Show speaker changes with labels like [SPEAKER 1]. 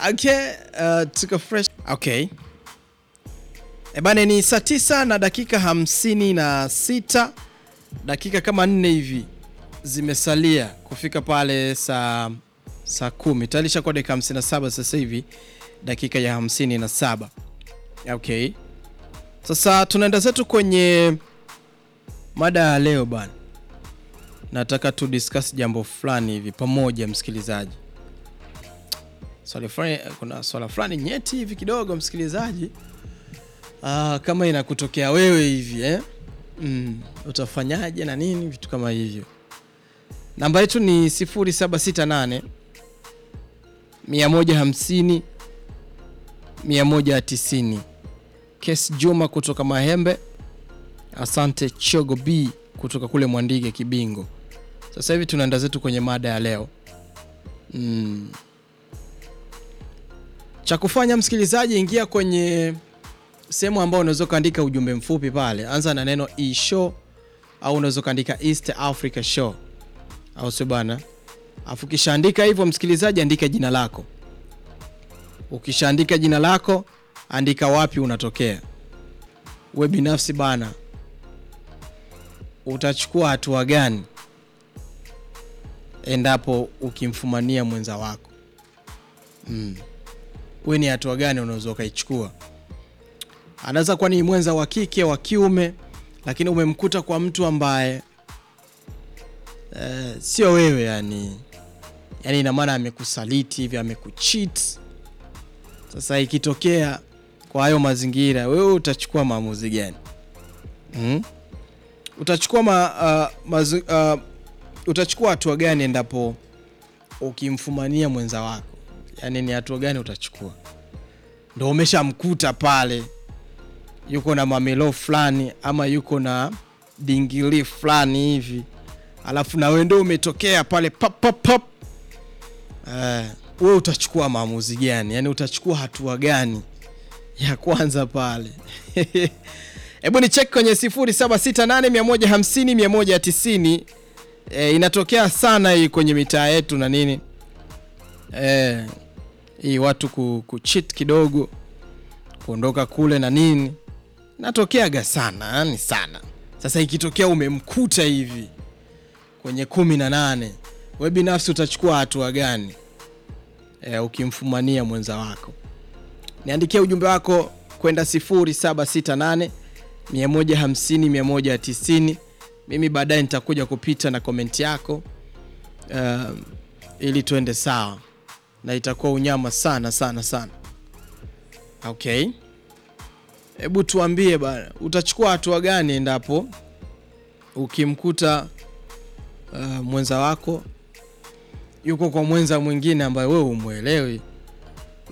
[SPEAKER 1] Okay, uh, tuko fresh. Okay. E bane ni saa tisa na dakika hamsini na sita dakika kama nne hivi zimesalia kufika pale saa saa kumi tayari ishakuwa dakika hamsini na saba sasa hivi dakika ya hamsini na saba okay sasa tunaenda zetu kwenye mada ya leo bana nataka tu discuss jambo fulani hivi pamoja msikilizaji swali fulani kuna swala fulani nyeti hivi kidogo msikilizaji Ah, kama inakutokea wewe hivi eh? mm, utafanyaje na nini vitu kama hivyo namba yetu ni 0768 150 190 kes juma kutoka mahembe asante chogo b kutoka kule mwandige kibingo sasa hivi tunaenda zetu kwenye mada ya leo mm. cha kufanya msikilizaji ingia kwenye sehemu ambayo unaweza ukaandika ujumbe mfupi pale anza na neno e show au unaweza ukaandika east africa show au sio bana afu ukishaandika hivyo msikilizaji andika jina lako ukishaandika jina lako andika wapi unatokea we binafsi bana utachukua hatua gani endapo ukimfumania mwenza wako mm. we ni hatua gani unaweza ukaichukua anaweza kuwa ni mwenza wa kike wa kiume lakini umemkuta kwa mtu ambaye eh, sio wewe yani yani ina maana amekusaliti hivi amekucheat sasa ikitokea kwa hayo mazingira wewe utachukua maamuzi gani mm? utachukua ma, uh, mazu, uh, utachukua hatua gani endapo ukimfumania mwenza wako yaani ni hatua gani utachukua ndo umeshamkuta pale yuko na mamelo fulani ama yuko na dingili fulani hivi alafu na wewe ndo umetokea pale pop, pop, pop. Uh, we utachukua maamuzi gani yaani utachukua hatua gani ya kwanza pale hebu ni check kwenye 0768150190 e, inatokea sana hii kwenye mitaa yetu na nini e, hii watu ku, kuchit kidogo kuondoka kule na nini natokeaga sana yani sana sasa ikitokea umemkuta hivi kwenye kumi na nane we binafsi utachukua hatua gani e, ukimfumania mwenza wako niandikia ujumbe wako kwenda 0768 150 190 mimi baadaye nitakuja kupita na komenti yako uh, ili tuende sawa na itakuwa unyama sana sana sana okay hebu tuambie bana utachukua hatua gani endapo ukimkuta uh, mwenza wako yuko kwa mwenza mwingine ambaye wewe umwelewi